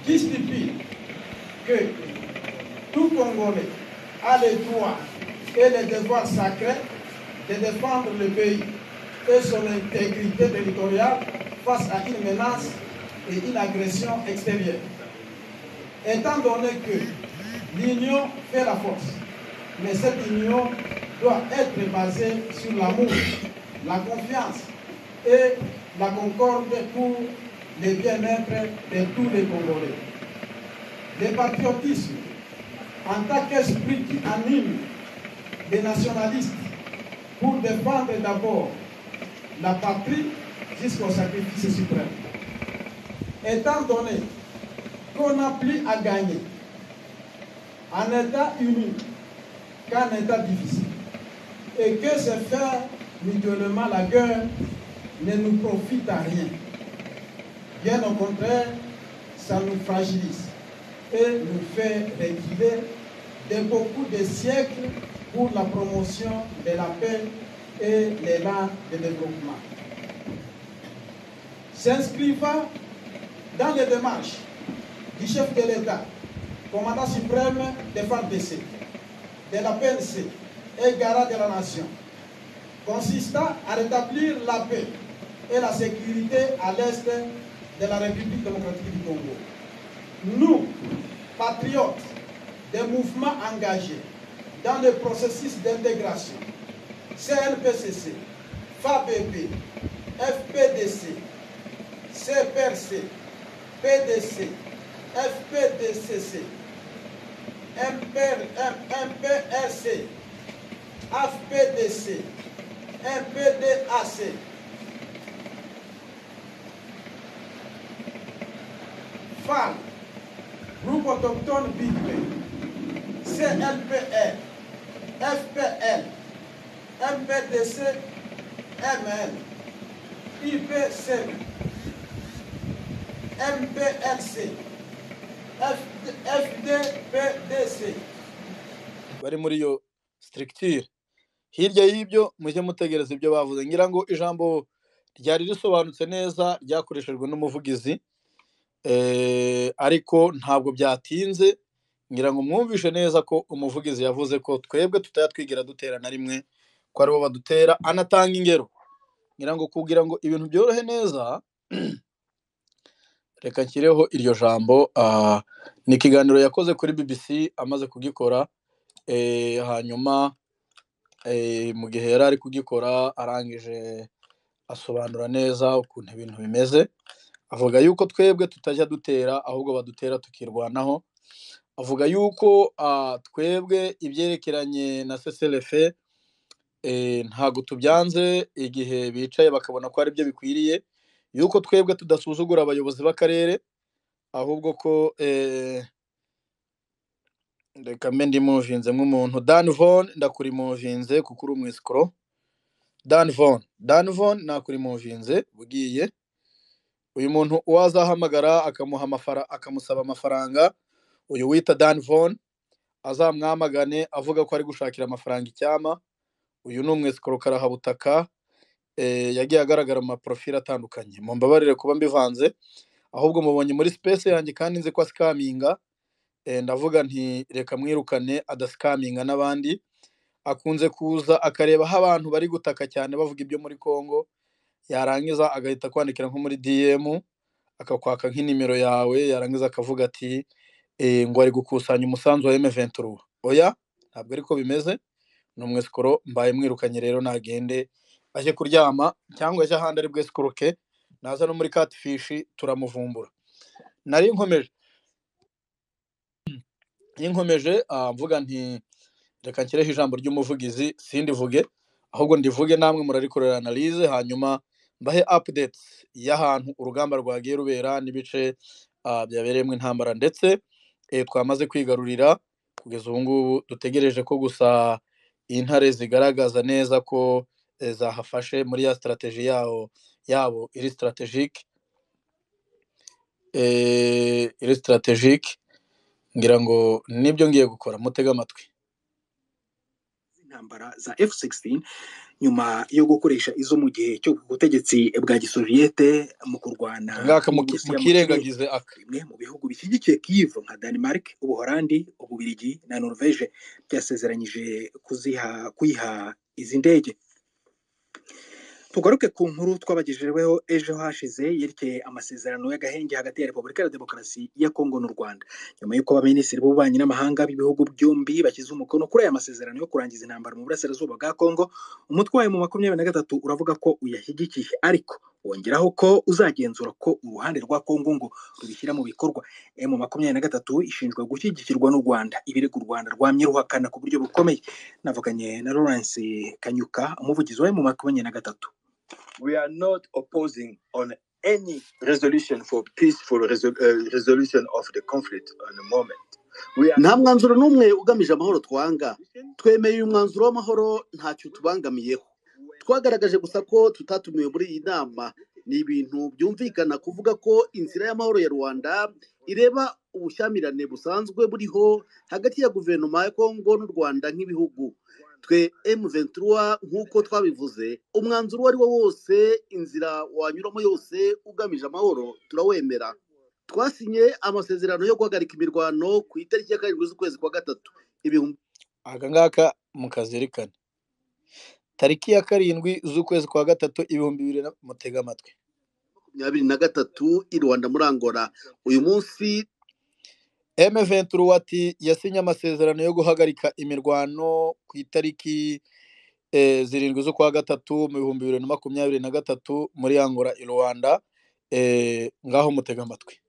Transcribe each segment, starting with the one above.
qui stipule que tout Congolais a le droit et le devoir sacré de défendre le pays et son intégrité territoriale face à une menace et une agression extérieure. Étant donné que l'union fait la force, mais cette union doit être basée sur l'amour, la confiance et la concorde pour le bien-être de tous les Congolais. Le patriotisme, en tant qu'esprit qui anime des nationalistes pour défendre d'abord la patrie jusqu'au sacrifice suprême. Étant donné qu'on n'a plus à gagner en état uni qu'en état divisé, et que se faire mutuellement la guerre ne nous profite à rien. Bien au contraire, ça nous fragilise et nous fait reculer de beaucoup de siècles pour la promotion de la paix et l'élan de développement. S'inscrivant dans les démarches du chef de l'État, commandant suprême des FARDC, de la PNC et garant de la nation, consistant à rétablir la paix et la sécurité à l'est de la République démocratique du Congo. Nous, patriotes des mouvements engagés dans le processus d'intégration, CNPCC, FAPP, FPDC, CPRC, PDC, FPDCC, MPRC, FPDC, MPDAC, FAL, Groupe Autochtone Bigway, CLPR, FPL, MPDC, ML, IPCM, MPLC, FDPDC. bari muri iyo structure hirya y'ibyo mujye mutegereza ibyo bavuze ngira ngo ijambo ryari risobanutse neza ryakoreshejwe n'umuvugizi ariko ntabwo byatinze ngira ngo mwumvishe neza ko umuvugizi yavuze ko twebwe tutajya twigira dutera na rimwe ko aribo badutera anatanga ingero ngira ngo kugira ngo ibintu byorohe neza reka nshyireho iryo jambo ni ikiganiro yakoze kuri bbc amaze kugikora hanyuma mu gihe yari ari kugikora arangije asobanura neza ukuntu ibintu bimeze avuga yuko twebwe tutajya dutera ahubwo badutera tukirwanaho avuga yuko twebwe ibyerekeranye na seserefe ntabwo tubyanze igihe bicaye bakabona ko ari byo bikwiriye yuko twebwe tudasuzugura abayobozi b'akarere ahubwo ko reka mbe ndimuvinze nk'umuntu dan von ndakurimuvinze kuko uri umwisikoro dan von dan von nakurimuvinze ugiye uyu muntu uwazahamagara akamuha amafara akamusaba amafaranga uyu wita dan von azamwamagane avuga ko ari gushakira amafaranga icyama uyu ni umwisikoro karahabutaka yagiye agaragara mu maporofile atandukanye mu mbabarire kuba mbivanze ahubwo mubonye muri sipesi yanjye kandi nzi ko asikaminga ndavuga nti reka mwirukane adasikaminga n'abandi akunze kuza akareba aho abantu bari gutaka cyane bavuga ibyo muri congo yarangiza agahita kwandikira nko muri diyemu akakwaka nk'inimero yawe yarangiza akavuga ati ngo ari gukusanya umusanzu wa emuventuru oya ntabwo ariko bimeze ni umwesikoro mbaye mwirukanye rero nagende ajye kuryama cyangwa ajye ahandi ari bwesikoroke naza no muri katifishi turamuvumbura nari nkomeje nkomeje mvuga nti reka nshyireho ijambo ry'umuvugizi sindi vuge ahubwo ndivuge namwe murarikorera analize hanyuma mbahe apudeti y'ahantu urugamba rwagiye rubera n'ibice byabereyemo intambara ndetse twamaze kwigarurira kugeza ubu ngubu dutegereje ko gusa intare zigaragaza neza ko zahafashe muri ya sitarateji yawo yabo iri sitarategike iri sitarategike ngira ngo nibyo ngiye gukora mutege amatwi z'intambara za F-16 nyuma yo gukoresha izo mu gihe cyo ku butegetsi bwa gisoviyete mu kurwana ngaka n'Uburusiya mu kirere. mukirengagize aka bimwe mu bihugu bishyigikiye Kyiv nka Denmark, Ubuholandi, Ububiligi na Norvège byasezeranyije kuziha kuyiha izi ndege. Tugaruke ku nkuru twabagejejeho ejo hashize yerekeye amasezerano y'agahenge hagati ya Repubulika ya Demokarasi ya Kongo n'u Rwanda. Nyuma y'uko abaminisitiri b'ububanyi n'amahanga b'ibihugu byombi bashyize umukono kuri aya masezerano yo kurangiza intambara mu burasirazuba bwa Kongo, umutwe wayo mu makumyabiri na gatatu uravuga ko uyashyigikiye ariko wongeraho ko uzagenzura ko uruhande rwa Kongo ngo rubishyira mu bikorwa. M makumyabiri na gatatu ishinjwa gushyigikirwa n'u Rwanda, ibirego u Rwanda rwamye ruhakana ku buryo bukomeye. Navuganye na Lawrence Kanyuka, umuvugizi wa M makumyabiri na gatatu. we are not opposing on any resolution for peaceful resol- uh, resolution of the conflict on the moment. We are nta mwanzuro n'umwe ugamije amahoro twanga opposition. twemeye uyu mwanzuro w'amahoro ntacyo tubangamiyeho twagaragaje gusa ko tutatumiwe muri iyi nama ni ibintu byumvikana kuvuga ko inzira y'amahoro ya rwanda ireba ubushyamirane busanzwe buriho hagati ya guverinoma ya kongo n'u rwanda nk'ibihugu twe M23 nk'uko twabivuze umwanzuro uwo ari wo wose inzira wanyuramo yose ugamije amahoro turawemera twasinye amasezerano yo guhagarika imirwano ku itariki ya karindwi z'ukwezi kwa gatatu ibihumbi aka ngaka mukazirikane tariki ya karindwi z'ukwezi kwa gatatu ibihumbi bibiri na mutega amatwi makumyabiri na gatatu i Rwanda muri Angola uyu munsi M23 ati yasinye amasezerano yo guhagarika imirwano ku itariki eh, zirindwi z'ukwa gatatu mu bihumbi bibiri na makumyabiri na gatatu muri Angola i Rwanda eh, ngaho mutega amatwi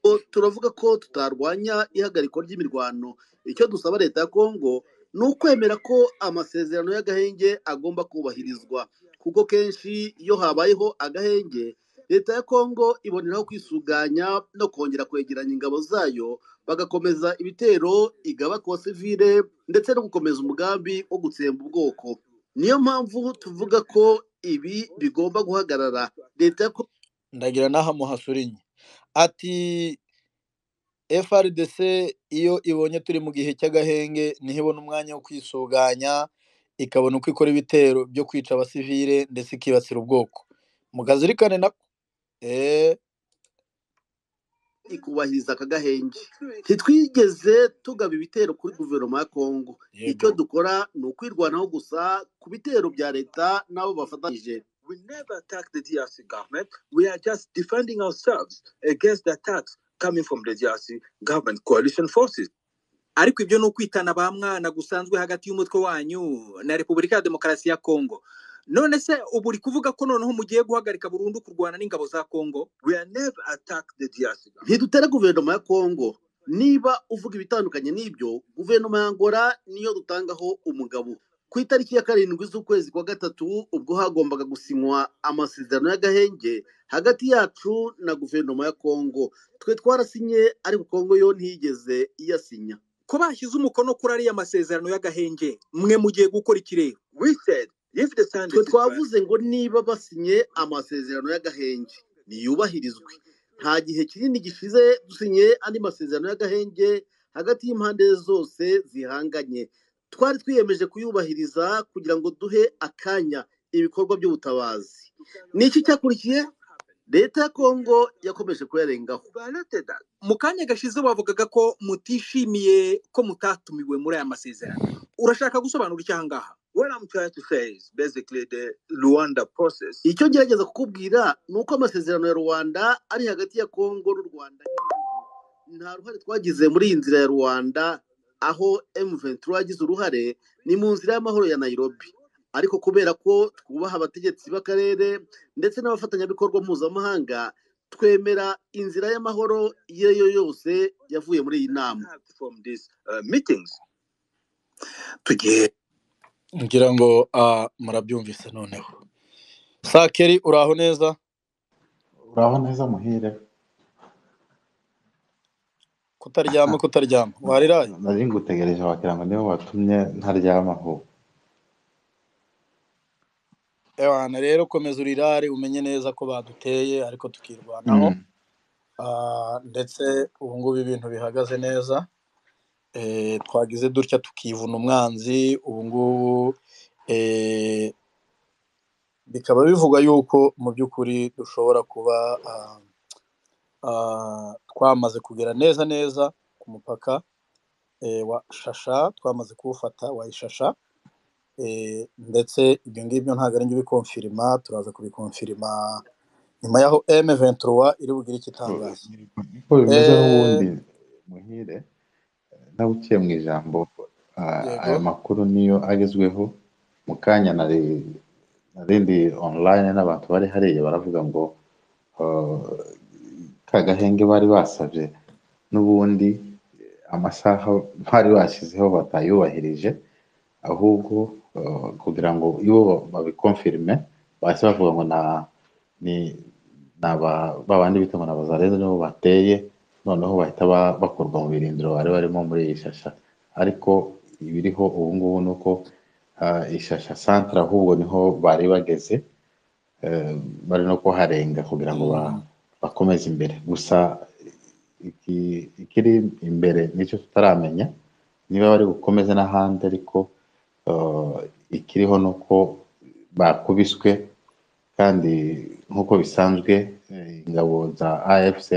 o- turavuga ko tutarwanya ihagarikwa ry'imirwano icyo dusaba leta ya Kongo ni ukwemera ko amasezerano y'agahenge agomba kubahirizwa kuko kenshi iyo habayeho agahenge leta ya Kongo iboneraho kwisuganya no kongera kwegeranya ingabo zayo bagakomeza ibitero igaba ku basivile ndetse no gukomeza umugambi wo gutsemba ubwoko niyo mpamvu tuvuga ko ibi bigomba guhagarara leta ya Kongo ndagira n'aha muhasurinye ati FRDC iyo ibonye turi mu gihe cy'agahenge niho ibona umwanya wo kwisuganya ikabona uko ikora ibitero byo kwica abasivile ndetse ikibasira ubwoko mukazirikane nako eh, ikubahiriza aka gahenge ntitwigeze tugaba ibitero kuri guverinoma ya kongo icyo yego dukora ni ukwirwanaho gusa ku bitero bya leta n'abo bafatanyije We never attack the DRC government. We are just defending ourselves against the attacks coming from the DRC government coalition forces. ariko ibyo ni ukwitana ba mwana gusanzwe hagati y'umutwe wanyu na repubulika ya demokarasi ya kongo none se ubu uri kuvuga ko noneho mugiye guhagarika burundu kurwana n'ingabo za kongo We are never attack the DRC government. ntidutera guverinoma ya kongo niba uvuga ibitandukanye n'ibyo guverinoma ya angola niyo dutangaho umugabo ku itariki ya karindwi z'ukwezi kwa gatatu ubwo hagombaga gusinywa amasezerano y'agahenge hagati yacu na guverinoma ya kongo twe twarasinye ariko kongo yo ntiyigeze iyasinya ko bashyize umukono kuri ariya masezerano y'agahenge mwe mugiye gukora ikirere We said if the sand twe is dry, twavuze ngo niba basinye amasezerano y'agahenge niyubahirizwe nta gihe kinini gishize dusinye andi masezerano y'agahenge hagati y'impande zose zihanganye twari twiyemeje kuyubahiriza kugira ngo duhe akanya ibikorwa by'ubutabazi ni iki cyakurikiye leta ya kongo yakomeje kuyarengaho you violated that. mu kanya gashize wavugaga ko mutishimiye ko mutatumiwe muri aya masezerano urashaka gusobanura icyo ahangaha What I'm trying to say is basically the Luanda process icyo ngerageza kukubwira ni uko amasezerano ya rubanda ari hagati ya kongo n'u rwanda nta ruhare twagize muri iyi nzira ya rubanda aho M23 yagize uruhare ni mu nzira y'amahoro ya Nairobi ariko kubera ko twubaha abategetsi b'akarere ndetse n'abafatanyabikorwa mpuzamahanga twemera inzira y'amahoro iyo ari yo yose yavuye muri iyi nama have from these uh, meetings. tugiye ngira ngo ah, murabyumvise noneho sakeri uraho neza uraho neza muhire kutaryama kutaryama wariraye nari ngutegereje wagira ngo niwe watumye ntaryama aho ewana rero komeza urirare umenye neza ko baduteye ariko tukirwanaho Mm. Ah, ndetse ubu ngubu ibintu bihagaze neza eh, twagize dutya tukivuna umwanzi ubu ngubu eh, bikaba bivugwa yuko mu by'ukuri dushobora kuba ah, ah, twamaze kugera neza neza ku mupaka eh, wa shasha twamaze kuwufata wa ishasha eh, ndetse ibyo ngibyo ntabwo ari njye ubikonfirima turaza kubikonfirima nyuma y'aho M23 iri bugire icyo Ko- itangaza niko bimeze eh, n'ubundi muhire nabuciye mu ijambo ah, yego aya makuru niyo agezweho mu kanya nari narindi online n'abantu bari hariya baravuga ngo ah, ka gahenge bari basabye n'ubundi amasaha bari bashyizeho batayubahirije ahubwo eh, kugira ngo iyo babikonfirime bahise bavuga ngo na ni ni aba- ba bandi bita ngo ni abazarenze nibo bateye noneho bahita ba- bakurwa mu birindiro bari barimo muri iyi shasha ariko ibiriho ubu ngubu ni uko ah, ishasha santere ahubwo niho bari bageze eh, bari no kuharenga kugira ngo ba- mm, bakomeze imbere gusa iki- ikiri imbere nicyo tutaramenya niba bari bukomeze n'ahandi ariko eh, ikiriho ni uko bakubiswe kandi nk'uko bisanzwe eh, ingabo za AFC